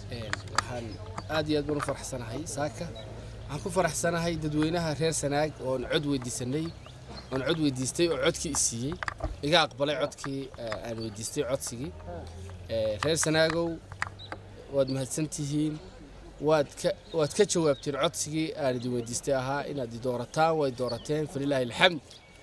waxaan aad iyo aad baan u faraxsanahay saaka waxaan ku faraxsanahay dadweynaha reer sanaag oon cod weydiisanay oon cod weydiistay oo codkii i siiyey iga aqbalay codkii aan weydiistay codsigii reer sanaagow waad mahadsantihiin waad ka waad ka jawaabteen codsigii aan idin weydiistay ahaa inaad i doorataan way doorateen falilaahi alxamd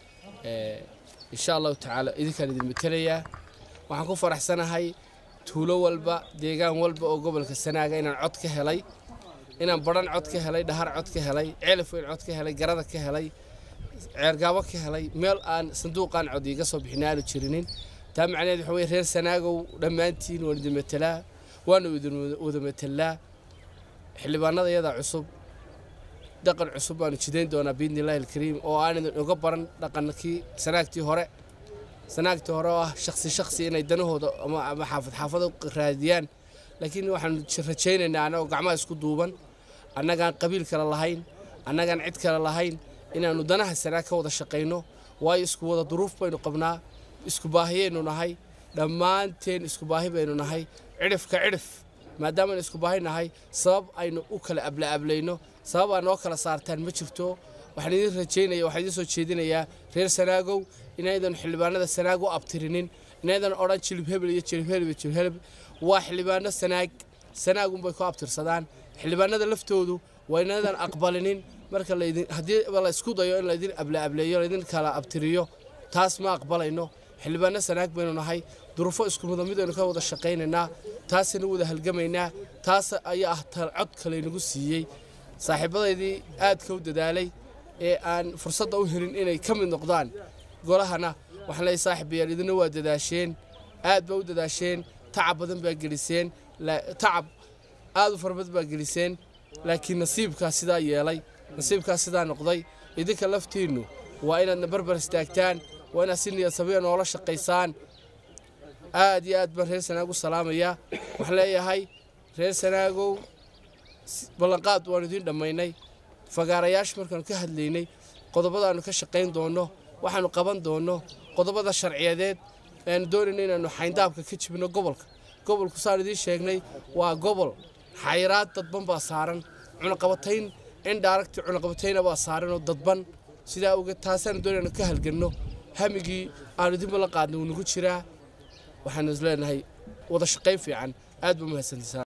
insha allahu tacaala idinkaan idin matelayaa waxaan ku faraxsanahay tuulo walba deegaan walba oo gobolka sanaaga inaan cod ka helay inaan baran cod ka helay dhahar cod ka helay ceelaf weyn cod ka helay garada ka helay ceergaabo ka helay meel aan sanduuqaan cod iiga soo bixin aanu jirinin taa macnaheed waxa weye reer sanaagow dhammaantiin waan idin matelaa waana idin wada matelaa xildhibaanada iyadaa cusub dhaqan cusub baanu jidayn doonaa biidni illaahi alkariim oo aan idin uga baran dhaqankii sanaagtii hore sanaagtii hore oo ah shaksi shaksi inay danahooda ama xaafad xaafado raadiyaan laakiin waxaanu rajaynaynaa annagoo gacmaha isku duuban annagaan qabiil kale lahayn annagaan cid kale lahayn inaannu danaha sanaag ka wada shaqayno waayo isku wada duruuf baynu qabnaa isku baahiyaynu nahay dhammaanteen isku baahi baynu nahay cidhifka cidhif maadaamaaynu isku baahi nahay sabab aynu u kala ablaablayno sabab aa noo kala saartaan ma jirto waxaan idin rajaynaya waxaan idin soo jeedinayaa reer sanaagow inaydan xildhibaanada sanaag u abtirinin inaydan odhan jilib hebel iyo jilib helib iyo jilib helib waa xildhibaano sanaag sanaagunbay ku abtirsadaan xildhibaanada laftoodu waa inaydan aqbalinin marka laydin haddii la isku dayo in laydin ablaableeyo laydin kala abtiriyo taas ma aqbalayno xildhibaano sanaag baynu nahay durufo isku mida midaynu ka wada shaqaynaynaa taasaynu wada halgamaynaa taas ayaa ah cod kalaynagu siiyey saaxiibadaydii aadka u dadaalay ee aan fursadda u helin inay ka mid noqdaan golahana waxaan leeyahay saaxiibayaal idina waa dadaasheen aad baa u dadaasheen tacab badan baa geliseen tacab aad u fara badan baa geliseen laakiin nasiibkaas sidaa yeelay nasiibkaas sidaa noqday idinka laftiinnu waa inaadna barbar istaagtaan waa inaad si niyad sabiya noola shaqaysaan aad iyo aad baan reer sanaag u salaamayaa waxaan leeyahay reer sanaagow ballanqaad waanu idiin dhammaynay fagaarayaasha markaanu ka hadlaynay qodobadaannu ka shaqayn doonno waxaannu qaban doonno qodobada sharciyadeed ayaanu doonayna inaannu xayndaabka ka jibino gobolka gobolku saan idiin sheegnay waa gobol xayraad dadban baa saaran cunaqabatayn indhaaragti cunaqabatayna baa saaran oo dadban sidaa awgeed taasaanu doonayna ka halganno hamigii aanu idin ballan qaadnay wuu nagu jiraa waxaanu is leenahay wada shaqayn fiican aad baa mahadsantisaa